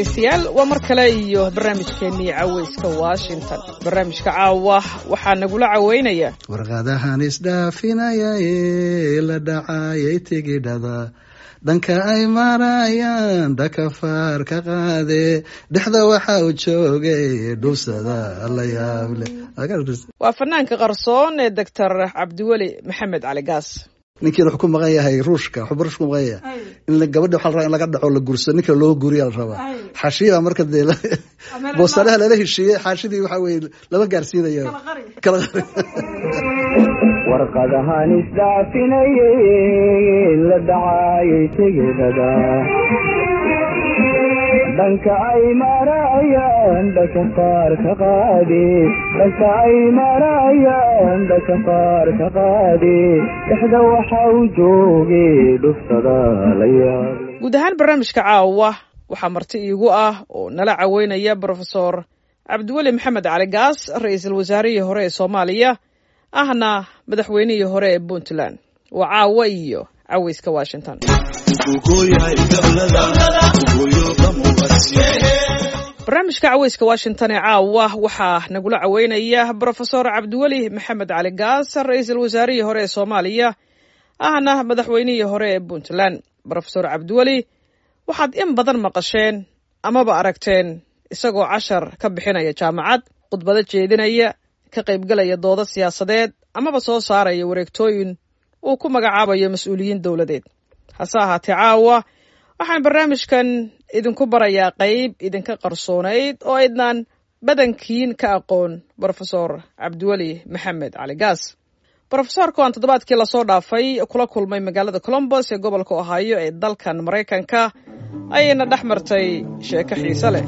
dhegaystayaal waa mar kale iyo barnaamijkeennii caweyska washington barnaamijka caawa waxaa nagula caweynaya warqadahan isdhaafinaya ee la dhacayay tigidhada dhanka ay marayaan dakafaar ka qaade dhexda waxa uu joogay dhubsada la yaable waa fanaanka qarsoon ee doctor cabdiweli maxamed cali gaas ninkiina wuxuu ku maqan yahay ruushka wuxuu ruushka ku maqan yahay in gabadha waxa la rabaa in laga dhaco la gursado ninka loo guriya la rabaa xaashiya marka dee boosanaha lala heshiiyey xaashidii waxa weye lama gaarsiinayo kala qari warqadahan isdhaafinayay la dhacayay tigidhada dhanka ay marayaan dhaka qaar ka qaadi dhanka ay marayaan dhaka qaar ka qaadi dhexda waxa uu joogay dhuftada la yaable guud ahaan barnaamijka caawa waxaa marti iigu ah oo nala caweynaya brofesor cabdiweli maxamed cali gaas ra-iisul wasaarihii hore ee soomaaliya ahna madaxweynihii hore ee puntland waa caawa iyo caweyska washington barnaamijka caweyska washington ee caawa waxaa nagula caweynaya brofesor cabdiweli maxamed cali gaas ra-iisul wasaarihii hore ee soomaaliya ahna madaxweynihii hore ee puntland brofesor cabdiweli waxaad in badan maqasheen amaba aragteen isagoo cashar ka bixinaya jaamacad khudbado jeedinaya ka qaybgalaya doodo siyaasadeed amaba soo saaraya wareegtooyin uu ku magacaabayo mas-uuliyiin dowladeed hase ahaatee caawa waxaan barnaamijkan idinku barayaa qayb idinka qarsoonayd oo aydnaan badankiin ka aqoon brofesor cabdiweli maxamed cali gaas brofesorka aan toddobaadkii lasoo dhaafay kula kulmay magaalada colombos ee gobolka ohaayo ee dalkan maraykanka ayayna dhex martay sheeko xiise leh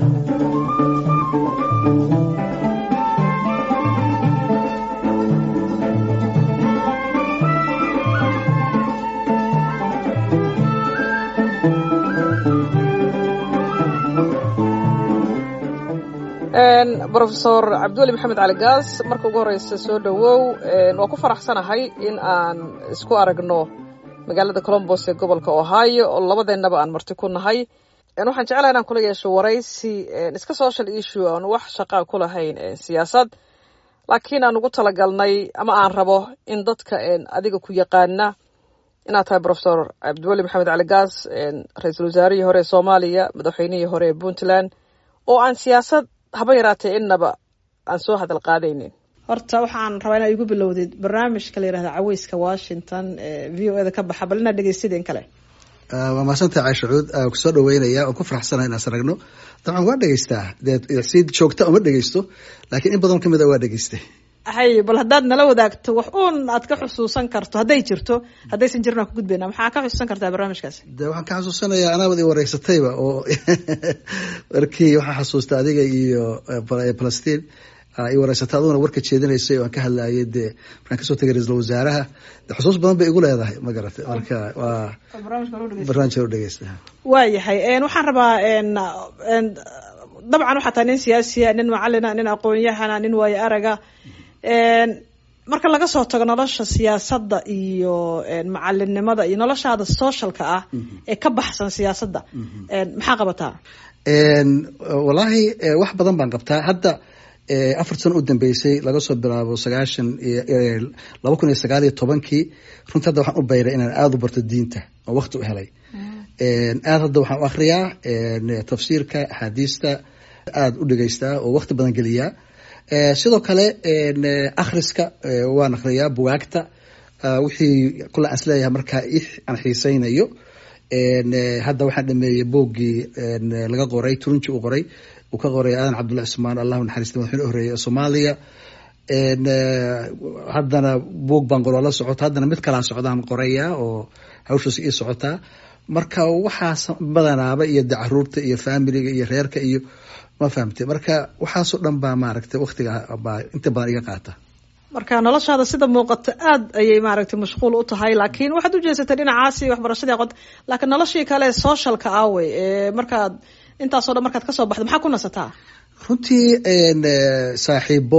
brofesor cabdiweli maxamed cali gaas marka ugu horeysa soo dhowow waa ku faraxsanahay in aan isku aragno magaalada colombos ee gobolka ohio oo labadeennaba aan marti ku nahay waxaan jeclaha inaan kula yeesho waraysi iska social issue aan wax shaqaa ku lahayn siyaasad laakiin aan ugu talagalnay ama aan rabo in dadka adiga ku yaqaana inaad tahay brofesor cabdiweli maxamed cali gaas ra-iisul wasaarihii hore ee soomaaliya madaxweynihii hore ee puntland oo aan siyaasad haba yaraatee innaba aan soo hadal qaadaynin horta waxaan rabaa inaa igu bilowdid barnaamijka la yihahda caweyska washington ee v o eda ka baxa bal inaad dhegeysideen kale waa mahadsantaha caisha cuud kusoo dhaweynaya oo ku faraxsanaha inaan saragno dabcan waa dhegeystaa dee si joogta uma dhegeysto laakiin in badan kamid a waa dhegeystay hay bal haddaad nala wadaagto wax uun aad ka xusuusan karto hadday jirto haddaysan jirin aan ku gudbayna maxaa ka xusuusan kartaa barnaamijkaasi de waxaan ka xasuusanayaa anaabad i wareysatayba oo markii waxaa xasuusta adiga iyo palestine i wareysatay aduguna warka jeedinaysay oo aan ka hadlayay dee markaan kasoo tegay ra-iisul wasaaraha de xusuus badan bay igu leedahay ma garatay marka waa barnaamijka u dhegeysta waayahay waxaan rabaa dabcan waxaa tahay nin siyaasiya nin macalina nin aqoon-yahana nin waayo araga marka laga soo tago nolosha siyaasadda iyo macalinimada iyo noloshaada socialka ah ee ka baxsan siyaasadda maxaa qabataa wallaahi wax badan baan qabtaa hadda afar sano u dambeysay laga soo bilaabo sagaashan laba kun iyo sagaal iyo tobankii runtii hadda waxaan u bayray inaan aada u barto diinta oo wakti u helay aada hadda waxaan u akriyaa tafsiirka axaadiista aada u dhegeystaa oo wakti badan geliyaa sidoo kale akhriska waan akhriyaa bugaagta wixii kula aan isleeyahay markaa aan xiiseynayo hadda waxaan dhameeyey boogii laga qoray turunji uu qoray uu ka qoray aadan cabdullahi cusmaan allahu naxariista madaxweyne horeeye ee soomaaliya haddana boog baan qoro la socota haddana mid kalaa socdaan qorayaa oo hawshaas ii socotaa marka waxaas badanaaba iyo de caruurta iyo familiga iyo reerka iyo ma fahamtay marka waxaasoo dhan baa maaragtay waktiga baa inta badan iga qaata marka noloshaada sida muuqata aada ayay maaragtay mashquul u tahay laakiin waxaad ujeesatay dhinacaasi waxbarashadii aqoonta laakiin noloshii kale socialka awey ee markaad intaasoo dhan markaad kasoo baxdo maxaa ku nasataa runtii saaxiibo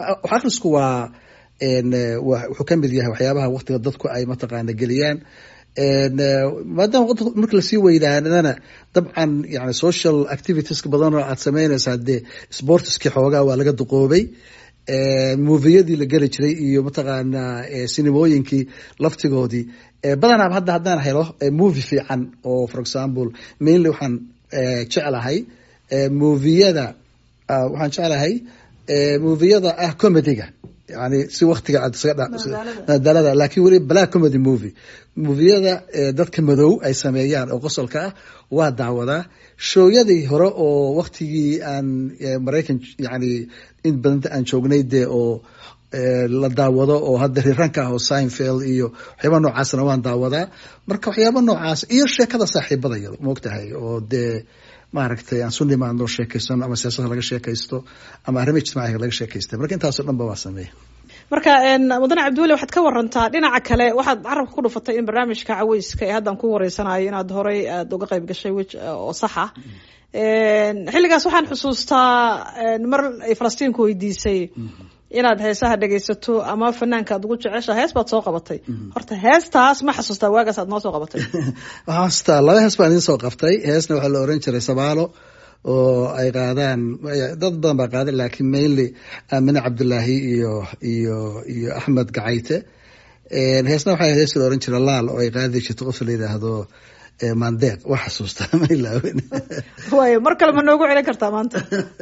akhrisku waa wuxuu kamid yahay waxyaabaha waktiga dadku ay mataqaana geliyaan maadaama waddanka marka lasii weynaanana dabcan yani social activitieska badan oo aad sameynaysaa dee sportiski xoogaa waa laga duqoobay moviyadii la geli jiray iyo mataqaanaa sinimooyinkii laftigoodii badanaaba hadda haddaan helo movie fiican oo for example mainly waxaan jeclahay moviyada waxaan jeclahay moviyada ah comedyga yani si waktiga aad madalada lakin weli black comedy movie moviyada dadka madow ay sameeyaan oo qosolka ah waa daawadaa shooyadii hore oo waktigii aan maraykan yani in badanta aan joognay dee oo la daawado oo hadda riranka ah oo sinfield iyo waxyaaba noocaasna waan daawadaa marka waxyaaba noocaas iyo sheekada saaxiibadaya maogtahay oo dee maaragtay aan su nimaadno sheekaysano ama siyaasada laga sheekaysto ama arrima ijtimaaciga laga sheekaystay marka intaasoo dhan ba waa sameeya marka mudane cabdiweli waxaad ka warantaa dhinaca kale waxaad carabka ku dhufatay in barnaamijka caweyska ee haddaan ku wareysanayo inaad horey aada uga qayb gashay wej oo sax ah xilligaas waxaan xusuustaa mar ay falastiinku weydiisay inaad heesaha dhegaysato ama fanaanka aad ugu jecesha hees baad soo qabatay horta heestaas ma xasuustaa waagaas aad noo soo qabatay waxaan xasuustaa laba hees baan idiin soo qaftay heesna waxaa la oran jiray sabaalo oo ay qaadaan dad badan baa qaaday laakiin mainly aamine cabdullaahi iyo iyo iyo axmed gacayte heesna waxaa hees la oran jiray laal oo ay qaadi jirto qof la yidhaahdo mandeeq waa xasuustaa ma ilaawen waay mar kale ma noogu celin kartaa maanta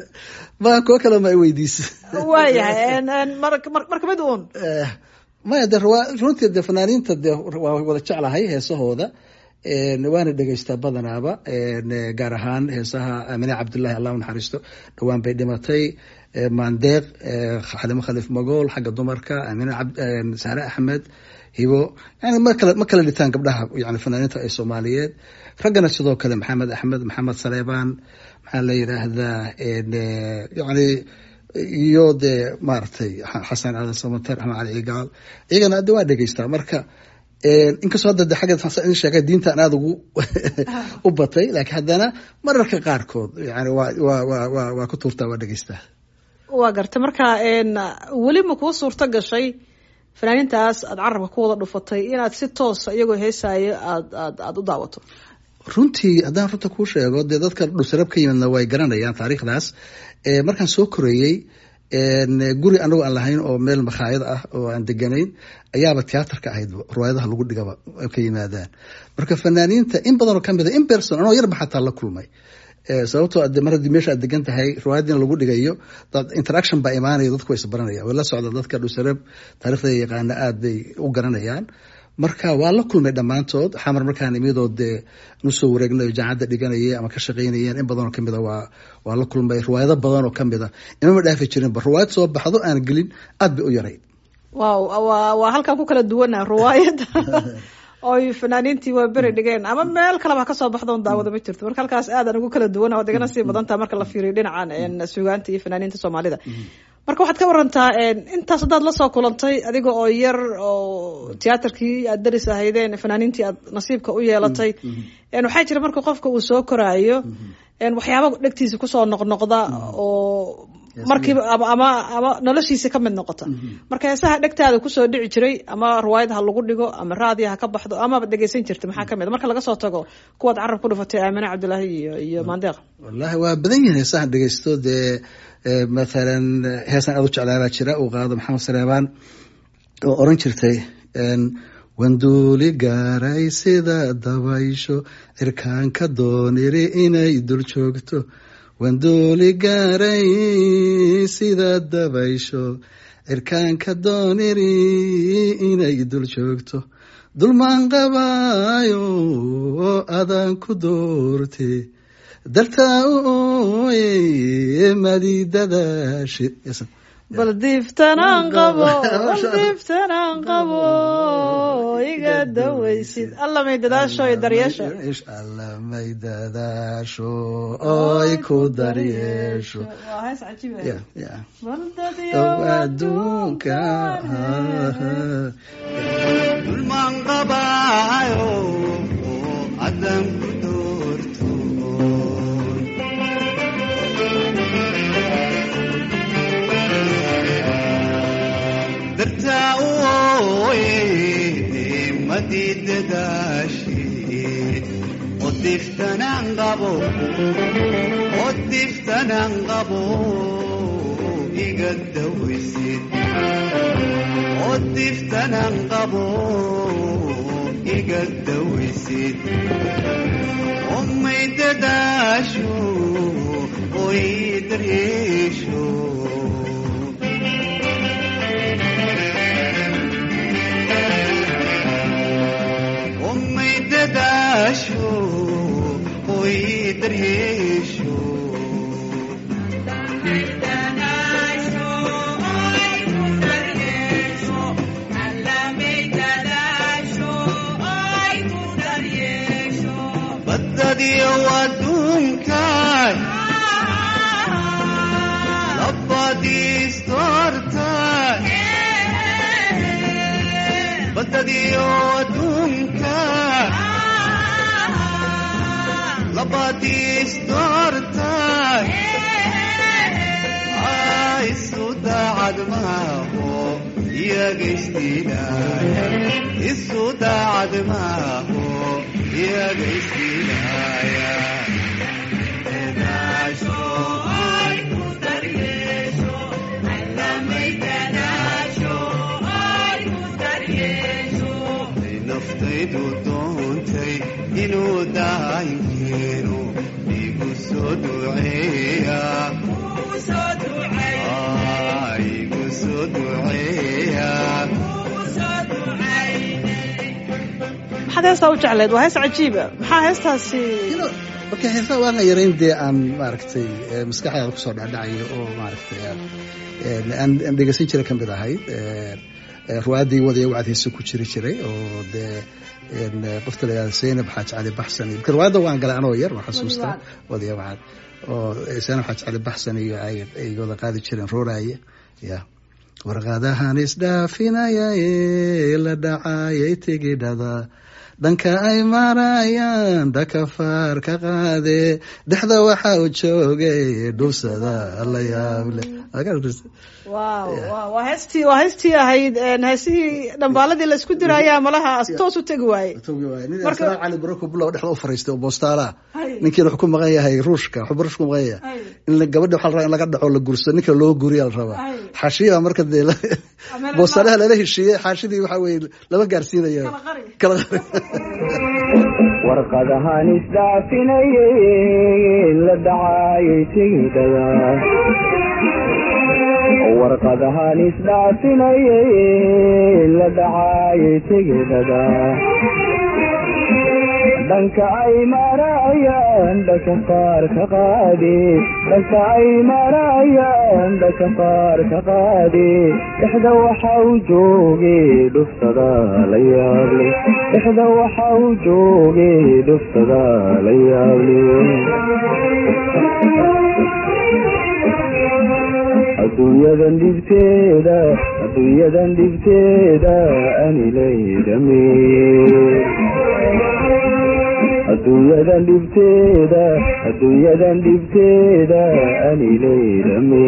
ma kuwo kale ma ay weydiisa waayahay marka mid uun maya de runtii de fanaaniinta de waa wada jeclahay heesahooda waana dhegeystaa badanaaba gaar ahaan heesaha aamine cabdullahi allah naxariisto dhowaan bay dhimatay mandeeq xalimo khaliif magool xagga dumarka aamine sahre axmed hibo yani ma kala ma kala dhitaan gabdhaha yani fanaaniinta ee soomaaliyeed raggana sidoo kale maxamed axmed maxamed saleebaan maxaa la yidhaahdaa yani iyo dee maaragtay xasan aadan samater axmed cali cigaal iyagana de waa dhegeystaa marka inkastoo hadda de xagga in sheegay diintaan aada ugu u batay laakiin haddana mararka qaarkood yani waa wa wa wa waa ku tuurtaa waa dhegeystaa waa gartay marka weli ma kuu suurto gashay fanaaniintaas aada carabka ku wada dhufatay inaad si toosa iyagoo heesaayo aad aad aada u daawato runtii haddaan runta kuu sheego dee dadka dhusarab ka yimidna way garanayaan taariikhdaas markaan soo koreeyey guri anagu aan lahayn oo meel makhaayad ah oo aan deganayn ayaaba tiyaatarka ahayd riwaayadaha lagu dhigaba ka yimaadaan marka fanaaniinta in badanoo kamid a in person anoo yarba xataa la kulmay sababtoo ade mar haddii meesha aad degan tahay riwaayadiina lagu dhigayo interaction baa imaanaya dadku way isbaranayaan way la socda dadka dhusarab taarikhda yaqaana aada bay u garanayaan marka waa la kulmay dhammaantood xamar markaan imidoo dee nusoo wareegnayo jaacadda dhiganayay ama ka shaqaynayeen in badanoo kamid a waa waa la kulmay riwaayado badan oo kamid a imama dhaafi jirinba riwaayad soo baxdo aan gelin aada bay u yarayd wow wa waa halkaan ku kala duwana riwaayadda oy fanaaniintii waa beri dhigeen ama meel kaleba ha kasoo baxdoon daawada ma jirto marka halkaas aadan ugu kala duwan oo degana sii badantaa marka la fiiriyo dhinacan sugaanta iyo fanaaniinta soomaalida marka waxaad ka warantaa intaas haddaad lasoo kulantay adiga oo yar oo tiyaatarkii aad daris ahaydeen fanaaniintii aad nasiibka u yeelatay waxaa jira marka qofka uu soo koraayo waxyaaba dhegtiisa kusoo noqnoqda oo markiiba ama ama ama noloshiisa ka mid noqota marka heesaha dhegtaada kusoo dhici jiray ama riwaayad ha lagu dhigo ama raadiya ha ka baxdo amaba dhegeysan jirta maxaa kamid a marka laga soo tago kuwaad carab ku dhufatay aamine cabdullaahi iyo iyo maandeeq wallahi waa badan yihin heesahan dhegeysto dee mathalan heesan aad u jeclaabaa jira uu qaado maxamed saleebaan oo oran jirtay wanduuli gaaray sida dabaysho cirkaanka dooniri inay dul joogto wanduuli gaaray sida dabaysho cirkaanka dooniri inay dul joogto dulmaan qabaayo oo adaan ku doorte dartaa u ooye madidadashi bal diiftanaan qabo bal diiftanaan qabo iga dawaysid alla may dadaasho iyo daryeesho alla may dadaasho oy ku daryeesho waa hees cajiib ah. Yeah, yeah. bal Ow, dadyow adduunka dulmaan qabaayo oo adan ku doorto dartaa u ooye badii dadaashee odiftanaan qabo odiftanaan qabo iga dawaysid odiftanaan qabo iga dawaysid omay dadaasho oy daryeesho omay dadaasho oy daryeesho badadiyo adduunkan labadiistortan badadiyo adduunkan labadiistortan isu daacad maaho iyagaystiinaya isu daacad maaho iyagaystiinaya edaasho ay naftaydu doontay inuu daayinkeeno igu soo duceeya Ah, igu soo duceeya maxaad heestaa u jecleed waa hees cajiiba maxaa heestaasi marka heesaa waana yarayn dee aan maaragtay eh, maskaxdaada kusoo dhacdhacayo oo maaragtay aan aan aan dhegeysan jira ka mid ahayd Eh, eh, ruwaadii wadaya wacad heese ku jiri jiray oo dee en, eh, qofta la yihahdo zaynab xaaj cali baxsan iyo marka ruwaadda waan galay anoo yar waan xasuustaa wadaya wacad oo eh, zaynab xaaj cali baxsan iyo ay ay wada qaadi jireen rooraaye ya warqadahan isdhaafinaya ee la dhacayay tigidhada dhanka ay marayaan dhakafaar ka qaade dhexda waxa uu joogay dhubsada la yaable wow wow waa heestii waa heestii ahayd een, heesihii dhambaaladii la isku diraayaa malaha as toos u tegi waaye nin Marka- asraa cali barako bulow dhexda u fariistay oo boostaalaha Hay. ninkiina wuxuu ku maqan yahay ruushka wuxuu ruushka ku maqan yahay Hay. in la- gabadha waxaa la rabaa in laga dhaco la gurso ninka loo guriya la rabaa Hay. xaashiya marka dee la- Ameen boostaalaha lala heshiiyey xaashidii waxaa weye lama gaarsiinayo Kala qari. kala qari warqadahan isdhaafinayay la dhacayay tigidhada warqadahan isdhaafinayay la dhacayay tigidhada dhanka ay marayaan dhaka qaar ka qaadi dhanka ay marayaan dhaka qaar ka qaadi dhexda waxa uu joogay dhuftada la yaable dhexda waxa uu joogay dhuftada la yaable adduunyadan dhibteeda adduunyadan dhibteeda anilaydhame adduunyadan dhibteeda adduunyadan dhibteeda anilaydhame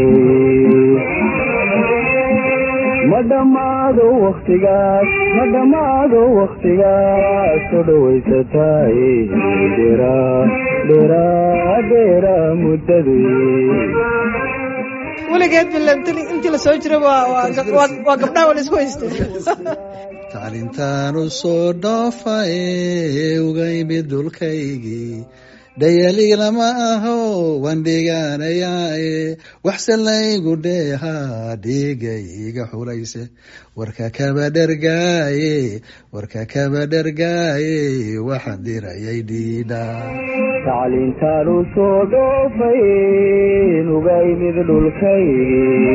ma dhammaado waktigaas ma dhammaado waktigaas soo dhawaysataay dheeraa dheeraa dheeraa muddadii weligeed bile intii lasoo jira waa waa gab- waa- waa gabdhaha waa la isku haystay tacliintaanu soo dhoofaye uga imid dhulkaygii dhayali lama aho waan dhiganayaaye waxse laygu dheehaa dhiigayga xulayse warka kaba dhergaaye warka kaba dhergaaye waxaan dirayay dhiidha tacliintaanu soo dhoofay nuga imid dhulkaygii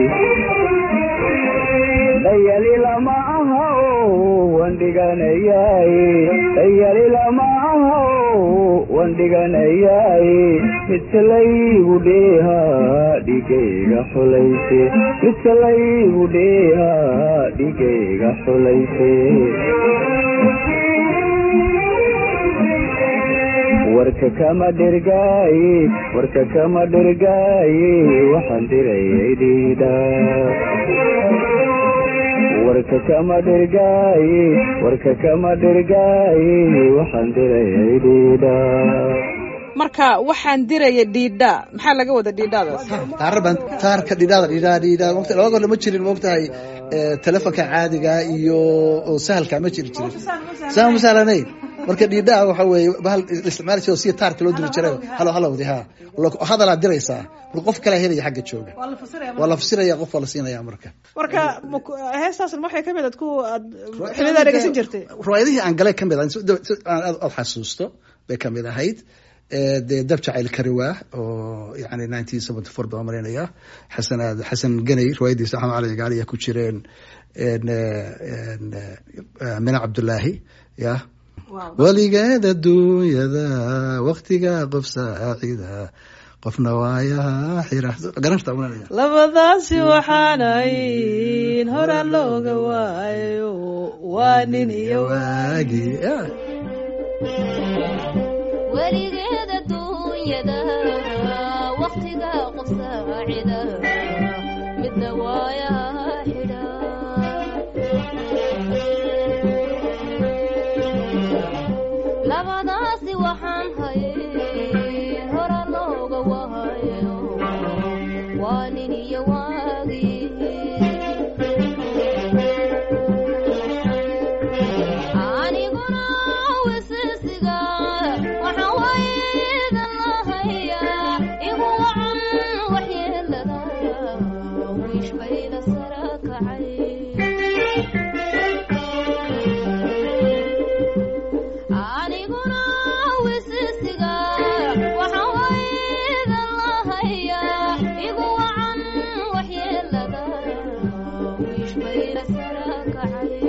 dhayali lama aha waan dhiganayaaye dhayali lama aha waan dhiganayaaye midse laygu dheehaa dhigayga xulayse midse laygu dheehaa dhigayga xulayse warka kama dhergaaye warka kama dhergaaye waxaan dirayay dhiidha warka kama dhirgaaye warka kama dhirgaaye waxaan dirayay dhiidha marka waxaan diraya dhiidha maxaa laga wada dhiidhadaas taarban taarka dhidhaada dhidhaa dhidhaa waqti laba goor lama jirin moogtahay telefonka caadiga iyo oo sahalka ma jiri jirin saa ma sahlanayn marka dhiidhaa waxa weeye bahal isticmaali jiro si taarka loo diri jiray halo halowdi ha hadalaa diraysaa marka qof kala helaya xagga jooga waa la fasiraya qof waa la siinaya marka marka heestaasna waxay kamid aad ku aad xilidaa dhegeysan jirtay riwaayadihii aan galay kamid ah aan aad xasuusto bay kamid ahayd dee dab jacayl kariwaa oo yani nineteen seventy four baan marinaya xasan aad xasan ganay riwaayadiisa axmed cali gaali ku jireen mina cabdullaahi ya weligeed adduunyada waktiga qof saacida qofna waayaha xira garanta ulanaya labadaasi waxaanayn hora looga waayo waa nin iyo waagi weligeed adduunyada waktiga qof saacida midna waayaha xidha labadaasi waxaan hayay hora looga waayo waa nin iyo waagii aniguna wisisiga waxaan waydan lahayaa igu wacan waxyeelada wiish bayda sara kacay aniguna wisisiga waxaan waydan lahayaa igu wacan waxyeelada wiish bayda sara kacay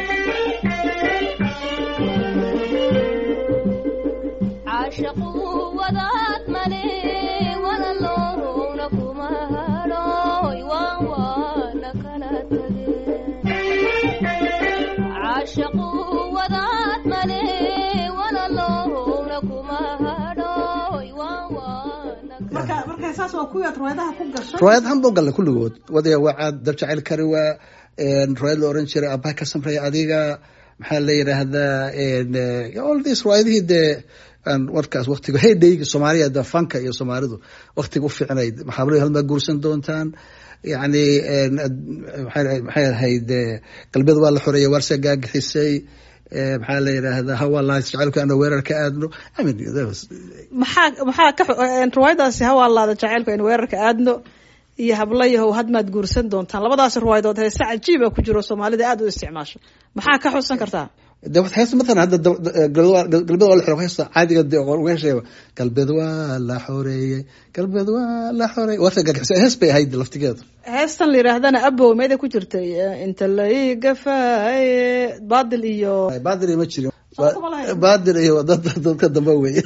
caashaqu wadaad male walaloowna kuma hadhooy waan waana kala tageen caashaqu wadaad male walaloowna kuma hadhooy waan waana marka marka saas waa kuwii aad riwaayadaha ku gashay riwaayad han buu galla kulligood wadaya wacaad dab jacayl kariwaa riwaayad la oran jiray abaha ka samreeya adiga maxaa la yidhaahdaa all this riwaayadihii dee aan warkaas waktiga heydhayga soomaaliya de fanka iyo soomaalidu waktiga u fiicnayd maxaabalo halmaa guursan doontaan yani maxay ahayd galbeed waa la xoreeyay waarse gaagixisay maxaa la yidhaahdaa hawaa lahays jacaylku ana weerar ka aadno I mean, that was- maxaa maxaa ka riwaayadaasi hawaalaada jacaylku aynu weerarka aadno iyo hablayahow hadmaad guursan doontaan labadaas riwaayadood heese cajiiba ku jiro soomaalida aad u isticmaasho maxaa ka xusan kartaa de waxay heesta matalan hadda da- da- galbeed waa galbeed waa la xoreeyay heesta caadiga de oo uga hesheeya galbeed waa la xoreeyey galbeed waa la xoreeyey warta gaagixisay hees bay ahayd laftigeedu heestan la yidhaahdana abow meeda ku jirtay inta la ii gafaaye baadil iyo baadil ma jirin Soo kuma lahayn. baadil iyo dad dadka dambe weye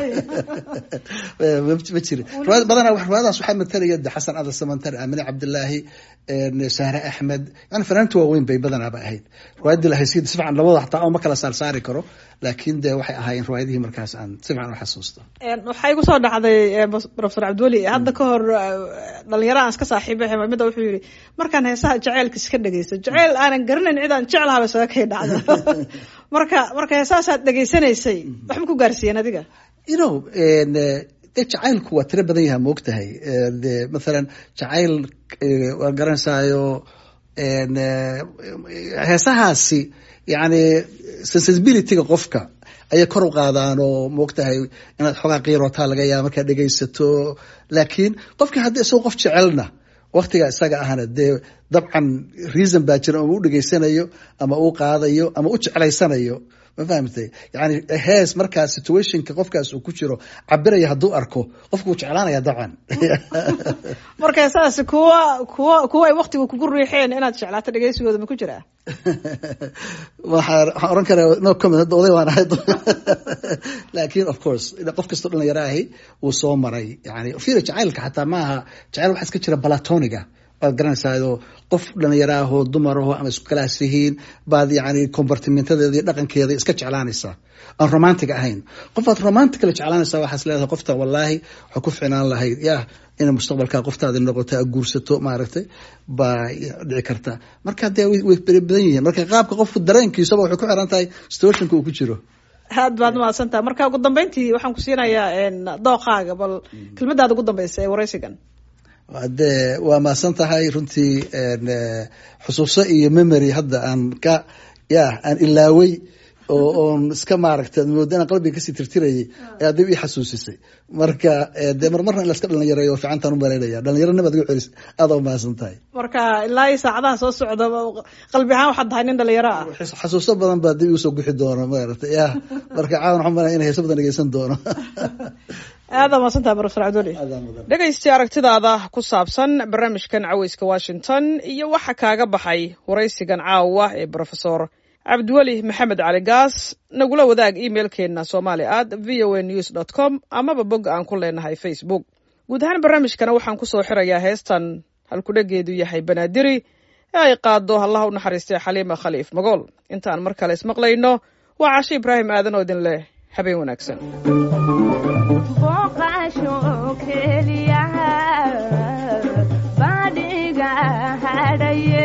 ma ma jirin riwaayad badanaa wax- riwaayadaas waxaa matalaya de xasan adal samantar amine cabdilaahi sahre axmed yani fanaantu waaweyn bay badanaaba ahayd riwaayadii la haysiid si fiican labada xataa oo ma kala saar saari karo laakiin de waxay ahaayeen riwaayadihii markaas aan si fiican u xasuusto waxaa igu soo dhacday eh, bas- professor cabdiweli hadda ka hor eh, dhalinyaro aan iska saaxiibay mida wuxuu yidhi markaan heesaha jaceylka iska dhegeysto jaceyl aanan garanayn cid aan jeclahaba isaga kay dhacda marka marka heesahaasaad dhegeysanaysay waxma ku gaarsiiyeen adiga you know en, eh, de jacaylku waa tiro badan yaha moogtahay Eh, de mathalan jacayl eh, waa garanaysayo en, eh, heesahaasi yani sensibilityga qofka ayay kor u qaadaan oo moogtahay inaad xoogaa qiirotaa laga yaaba markaad dhegaysato laakiin qofkii haddii isagoo qof jecelna waktiga isaga ahna dee dabcan reason baa jira ama u dhegaysanayo ama uu qaadayo ama u jeclaysanayo ma fahamtay yani hees markaa situationka qofkaas uu ku jiro cabiraya hadduu arko qofku wuu jeclaanaya dabcan marka heesahaasi kuwa kuwa kuwa ay waktiga kugu riixeen inaad jeclaato dhegeysigooda ma ku jiraa waxaan waxaan oran karaa no comment hadda oday waan ahay laakiin of course qof kastoo dhalinyaro ahi wuu soo maray yani fiira jacaylka xataa maaha jacayl waxaa iska jira balatoniga waad garanaysaa qof dhalinyaro ah oo dumar aho ama isku kalaas yihiin baad yani compartimentadeeda iyo dhaqankeeda iska jeclaanaysaa aan romantic ahayn qof aad romantic la jeclaanaysaa waxaas leedahay qofta wallaahi waxaa ku ficnaan lahayd yah inay mustaqbalka qoftaadi noqoto a guursato maaragtay baa dhici karta marka dee way way beri badan yihiin marka qaabka qofku dareenkiisaba waxay ku xiran tahay situationka uu ku jiro aad baad mahadsan tahay marka ugu dambeyntii waxaan ku siinayaa een, dooqaaga bal kelmadaada ugu dambeysa ee wareysigan dee waa mahadsan tahay runtii een, eh, xusuuso iyo memory hadda aan ka ya aan ilaaway oo oon iska maaragta moodo inaan qalbiga kasii tirtirayay ee adib ii xasuusisay marka eh, dee marmarna in laska dhalinyareeyo oo fiicantaan u maleynaya dhalinyaronimad igu celis aad oo mahadsan tahay marka ilaa iyo saacadaha soo socda qalbi ahaan waxaad tahay nin dhalinyaro ah Xus- xasuuso badan baa dib igu soo guxi doona maaragta ya marka caawan waxaan malaya inay heeso badan dhegeysan doono aada mahadsan tahay profesor cabduli Aad mudan. dhegaysti aragtidaada ku saabsan barnaamijkan caweyska washington iyo waxa kaaga baxay waraysigan caawa ee profesor cabdiweli maxamed cali gaas nagula wadaag emailkeena somali at v o a news dot com amaba bogga aan ku leenahay facebook guud ahaan barnaamijkana waxaan kusoo xirayaa heestan halkudhegeedu yahay banaadiri ee ay qaado allaha u naxariistay xaliima khaliif magool intaan mar kale ismaqlayno waa cashe ibraahim aadan oo idin leh habeen wanaagsan booqasho keliya badhiga hadhaye